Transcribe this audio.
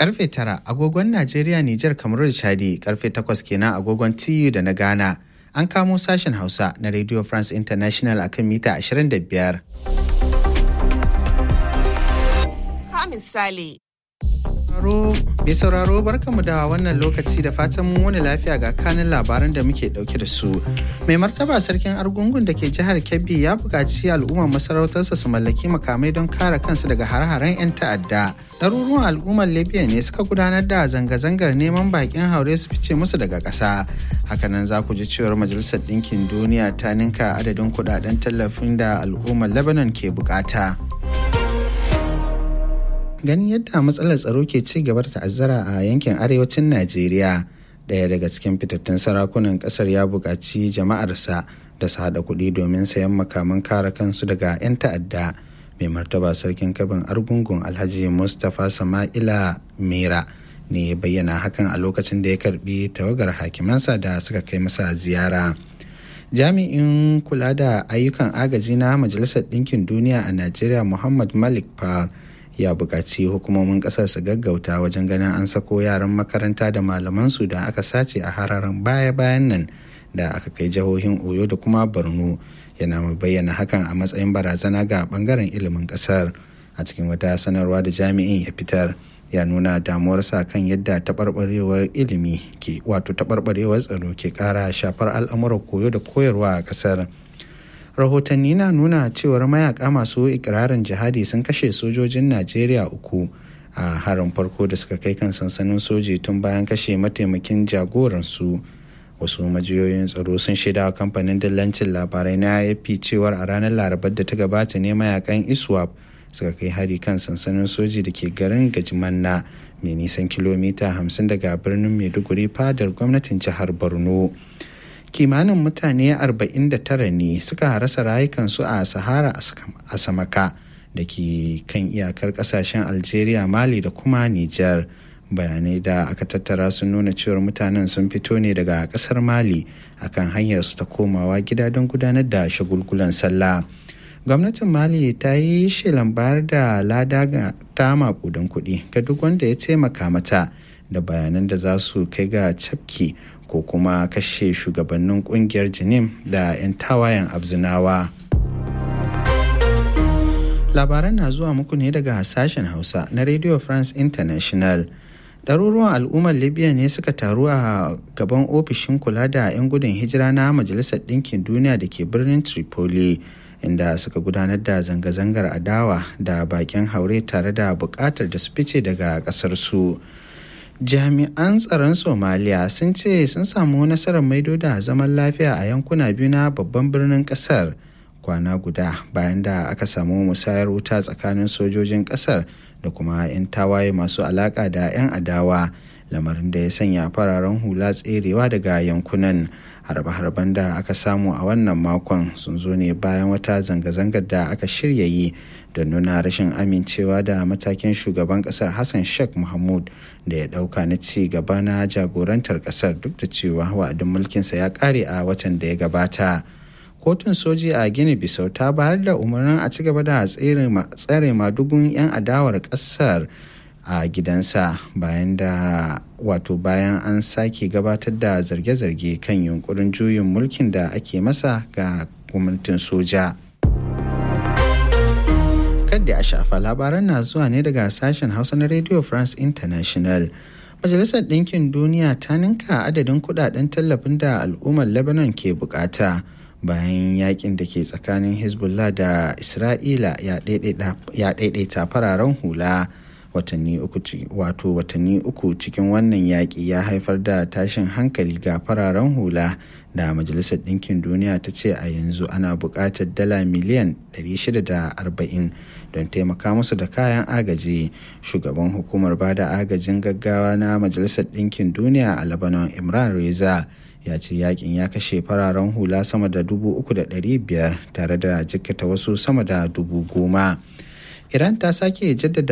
Karfe tara agogon Najeriya, Nijar, Kamaru da Chadi, karfe takwas kenan agogon TU da na Ghana. An kamo sashen Hausa na Radio France International akan mita 25. Ka misali. Mai sauraro barkamu da wannan lokaci da fatan mun wani lafiya ga kanin labaran da muke dauke da su. Mai martaba sarkin argungun da ke jihar Kebbi ya buƙaci al'ummar masarautarsa su mallaki makamai don kare kansu daga har-haren 'yan ta'adda. Ɗaruruwan al'ummar Libya ne suka gudanar da zanga-zangar neman bakin haure su fice musu daga ƙasa. Hakanan za ku ji cewar Majalisar Ɗinkin Duniya ta ninka adadin kuɗaɗen tallafin da al'ummar Lebanon ke bukata. ganin yadda matsalar tsaro ke ci gaba da ta'azzara a yankin arewacin najeriya daya daga cikin fitattun sarakunan kasar ya buƙaci jama'arsa da su haɗa kuɗi domin sayan makaman kare kansu daga 'yan ta'adda mai martaba sarkin kabin argungun alhaji mustapha sama'ila mera ne ya bayyana hakan a lokacin da ya karbi tawagar hakimansa da suka kai masa ziyara jami'in kula da ayyukan agaji na majalisar ɗinkin duniya a najeriya muhammad malik pal ya buƙaci hukumomin ƙasar su gaggauta wajen ganin an sako yaran makaranta da malamansu da aka sace a hararen baya-bayan nan da aka kai jihohin oyo da kuma borno yana mai bayyana hakan a matsayin barazana ga bangaren ilimin ƙasar a cikin wata sanarwa da jami'in ya fitar ya nuna damuwarsa kan yadda taɓarɓarewar ilimi ke wato taɓarɓarewar tsaro ke ƙara shafar al'amuran koyo da koyarwa a ƙasar. rahotanni na nuna cewar mayaka masu ikirarin jihadi sun kashe sojojin najeriya uku a harin farko da suka kai kan sansanin soji tun bayan kashe mataimakin jagoransu wasu majiyoyin tsaro sun shaida wa kamfanin dillancin labarai na afp cewar a ranar larabar da ta gabata ne mayakan iswap suka kai hari kan sansanin soji da ke garin gajimanna mai nisan kilomita 50 daga birnin maiduguri fadar gwamnatin jihar borno kimanin mutane 49 ne suka rasa rayukansu a sahara a samaka da ke kan iyakar kasashen algeria mali da kuma niger bayanai da aka tattara sun nuna cewar mutanen sun fito ne daga kasar mali akan hanyar su ta komawa gida don gudanar da shagulgulan sallah gwamnatin mali ta yi shelan bayar da lada ga ta makudan kuɗi ga duk wanda ya taimaka mata da bayanan da za su kai ga cafki ko kuma kashe shugabannin kungiyar jinim da 'yan tawayen abzinawa labaran na zuwa muku ne daga sashen hausa na radio france international ɗaruruwan al'ummar libya ne suka taru a gaban ofishin kula da 'yan gudun hijira na majalisar ɗinkin duniya da ke birnin tripoli inda suka gudanar da zanga-zangar adawa da bakin haure tare da buƙatar da su fice daga ƙasar su. jami'an tsaron somaliya sun ce sun samu nasarar maido da zaman lafiya a yankuna biyu na babban birnin kasar kwana guda bayan da aka samu musayar wuta tsakanin sojojin kasar da kuma 'yan tawaye masu alaka da 'yan adawa lamarin da ya sanya fararen hula tserewa daga yankunan harbe-harben da aka samu a wannan makon sun zo ne bayan wata zanga-zangar da aka shirya yi da nuna rashin amincewa da matakin shugaban kasar hassan sheikh mahmud da ya dauka na ci gaba na jagorantar kasar duk da cewa wa'adin mulkinsa ya kare a watan da ya gabata kotun soji a gini bisau ta bayar da umarnin a ci gaba da tsare madugun 'yan adawar kasar a gidansa bayan da wato bayan an sake gabatar da zarge-zarge kan yunkurin juyin mulkin da ake masa ga gwamnatin soja kadda a shafa labaran na zuwa ne daga sashen hausa na radio france international majalisar ɗinkin duniya ta ninka adadin kudaden tallafin da al'ummar lebanon ke bukata bayan yakin da ke tsakanin hezbollah da isra'ila ya daidaita fararen hula watanni uku wato watanni uku cikin wannan yaƙi ya haifar da tashin hankali ga fararen hula da majalisar ɗinkin duniya ta ce a yanzu ana buƙatar dala miliyan 640 don taimaka musu da kayan agaji shugaban hukumar bada agajin gaggawa na majalisar ɗinkin duniya a lebanon imran reza ya ce yakin ya kashe fararen hula sama da dubu uku da ɗari biyar tare da jikkata wasu sama da dubu goma iran ta sake jaddada